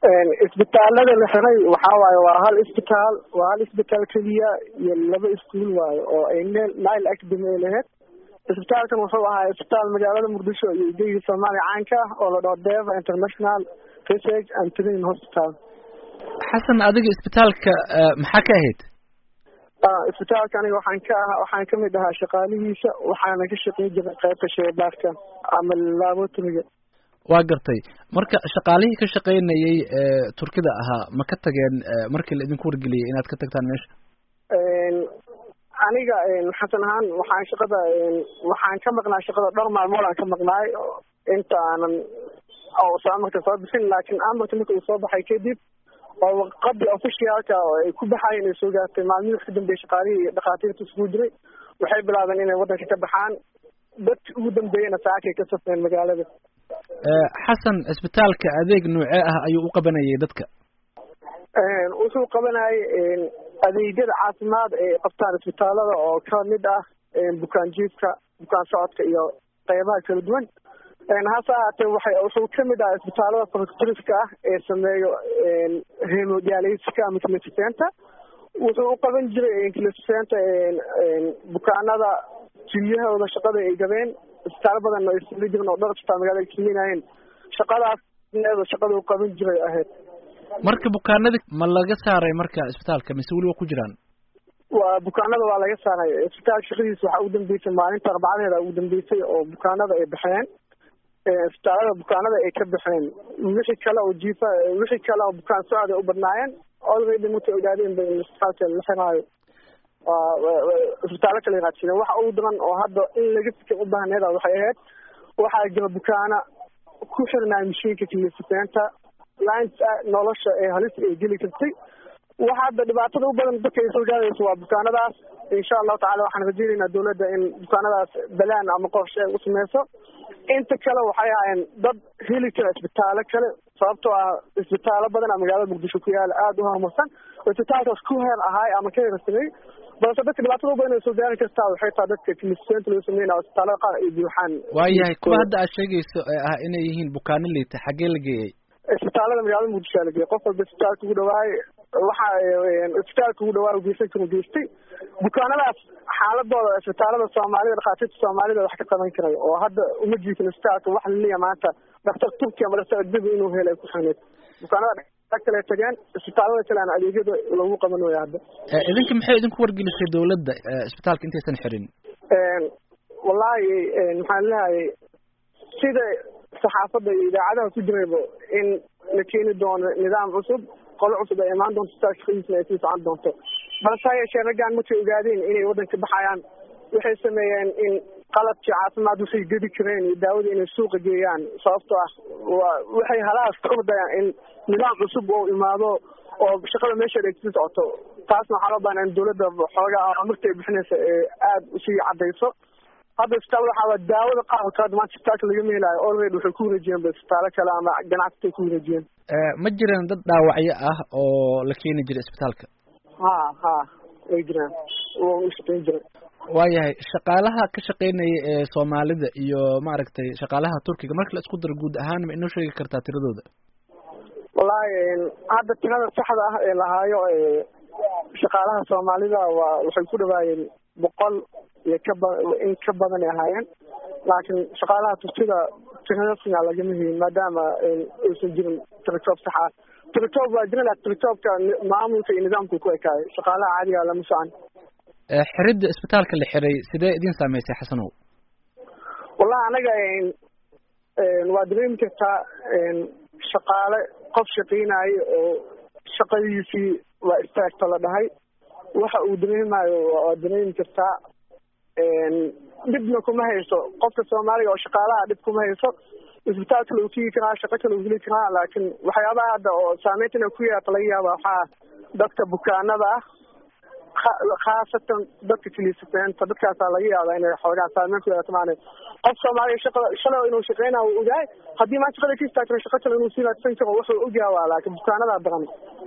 isbitaalada la xiray waxaa waaye waa hal isbitaal waa hal isbitaal keliya iyo laba iskuul waaye oo ay nel nile academy ay lahayd isbitaalkan wuxuu ahaa isbitaal magaalada muqdisho iyo igeyga soomaaliya caanka ah oo la dhaho deva international research and training hospital xasan adiga isbitaalka maxaa ka ahayd isbitaalka aniga waxaan ka aha waxaan kamid ahaa shaqaalihiisa waxaana ka shaqeyn jiray qaybta sheybaarka ama laboratoriga waa gartay marka shaqaalihii ka shaqeynayay turkida ahaa ma ka tageen markii la idinku wargeliyay inaad ka tagtaan meesha aniga xasan ahaan waxaan shaqada waxaan ka maqnaa shaqada dhowr maalmood aan ka maqnaay inta aanan amarka soo bixin laakiin amarka marka uu soo baxay kadib oo waqadii officialka oo ay ku baxaayeen ay soo gaartay maalmihii wax ka dambeeyay shaqaalihii iyo dhakhaatiirta isugu jiray waxay bilaabeen inay waddanka ka baxaan dadki ugu dambeeyana saakay ka safreen magaalada xasan cisbitaalka adeeg noocee ah ayuu u qabanayay dadka wuxuu qabanayay adeegyada caafimaad ay qabtaan isbitaalada oo kamid ah bukaan jiifka bukaan socodka iyo qeybaha kala duwan hase ahaatee waxay wuxuu kamid ah isbitaalada factoriska ah ee sameeyo hemodialyska ama clisenta wuxuu u qaban jiray clisenta bukaanada jiryahooda shaqada ay gabeen isbitaalo badan ay suli jiren oo dhowr isbitaal magaalada ay sameynayeen shaqadaas shaqada u qaban jiray ahayd marka bukaanadii ma laga saaray marka isbitaalka mise weli waa ku jiraan waa bukaanada waa laga saaray isbitaalka shaqadiisa waxaa ugu dambeysay maalinta arbacadaheeda ugu dambeysay oo bukaanada ay baxeen isbitaalada bukaanada ay ka baxeen wixii kale oo jiifa wixii kale oo bukaan socod ay u badnaayeen already markay ogaadeen ba in isbitaalka la xiraayo isbitaalo kale raadsadeen waxa ugu daran oo hadda in laga fikir u baahneeda waxay ahayd waxaa jira bukaana ku xirnaayo mashiinka kilisifeenta lines nolosha ee halis ay geli kartay waxa hadda dhibaatada u badan dadka ay soo gaarayso waa bukaanadaas insha allahu tacala waxaan rajeynaynaa dawladda in bukaanadaas balaan ama qorshe ay u sameyso inta kale waxay ahaayeen dad heli kara isbitaalo kale sababtoo ah isbitaalo badan a magaalada muqdisho ku yaala aada u horumarsan isbitaalkaas ku heer ahaay ama ka heersamey balse dadka dhibaatada u badan ay soo gaari kartaa waxay tahay dadka kilisenta loo sameynaya isbitaalada qaar ay buuxaan waayahay kuwa hadda aad sheegayso ee ah inay yihiin bukaano liita xaggee la geeyey isbitaalada magaalada muqdisho aa la geeyey qof walba isbitaalka ugu dhawaay waxa isbitaalka ugu dhawaay geysan karu geystay bukaanadaas xaaladooda isbitaalada soomaalida dhakhaatiirta soomaalida wax ka qaban karay oo hadda uma jiifin isbitaalka wax laliya maanta daktar turki ama daktar ajnabi inuu helay ku xaneed bukaanada kale tageen isbitaalada kale aan adeegyada lagu qaban waya hadda idinka maxay idinku wargelisay dawladda isbitaalka intaysan xirin wallahi maxaan lehayay sida saxaafadda iyo idaacadaha ku jirayba in la keeni doono nidaam cusub qolo cusub ay imaan doonto isbitaalka shaqadiisna ay sii socon doonto balse ha yeeshee raggaan markay ogaadeen inay waddanka baxayaan waxay sameeyeen in qalabkii caafimaad waxay gedi kareen iyo daawada inay suuqa geeyaan sababtoo ah wa waxay halaas ka ordayaan in nidaam cusub oo imaado oo shaqada meesheeda ay sii socoto taasna waxaa loo baahnaa in dawladda xoogaa amarta ay bixinaysa ee aada usii caddayso hadda isbitaal waxaa daawada qaarkood maanta isbitaalka lagama helaayo already waxay ku wareejiyeen ba isbitaalo kale ama ganacsatay ku wareejiyeen ma jiraan dad dhaawacyo ah oo la keeni jiray isbitaalka ha ha way jiraan u shaqeyn jiray waayahay shaqaalaha ka shaqeynaya ee soomaalida iyo maaragtay shaqaalaha turkiga marka la isku daro guud ahaan ma inoo sheegi kartaa tiradooda wallahi hadda tirada saxda ah ee lahaayo shaqaalaha soomaalida waa waxay ku dhawaayeen boqol iyo kaba in ka badan ay ahaayeen laakiin shaqaalaha turkida tirasna lagama helin maadaama aysan jirin tiritob sax ah tiritob waa jira lakin tiritobka maamulka iyo nidaamku ku ekaayo shaqaalaha caadiga lama socan xiridda isbitaalka la xiray sidee idin saameysay xasanow wallahi anaga waa dareemi kartaa shaqaale qof shaqeynayo oo shaqadiisii waa istaagta la dhahay waxa uu dareemayo waa dareemi kartaa dhibna kuma hayso qofka soomaaliga oo shaqaalaha dhib kuma hayso isbitaal kale uu tigi karaa shaqo kale uu heli karaa laakiin waxyaabaha hadda oo saameynta ina ku yeerta laga yaaba waxaa dadka bukaanada ah khaasatan dadka kilisafeenta dadkaasaa laga yaaba inay xoogaa saameyn ku yeelato maana qof soomaaliya shaqada shalay inuu shaqeynayo uu ogaay haddii maanta shaqada ka istaagtana shaqo kale inuu sii raadsan karo wuxuu ogyaha waa laakiin bukaanadaa daran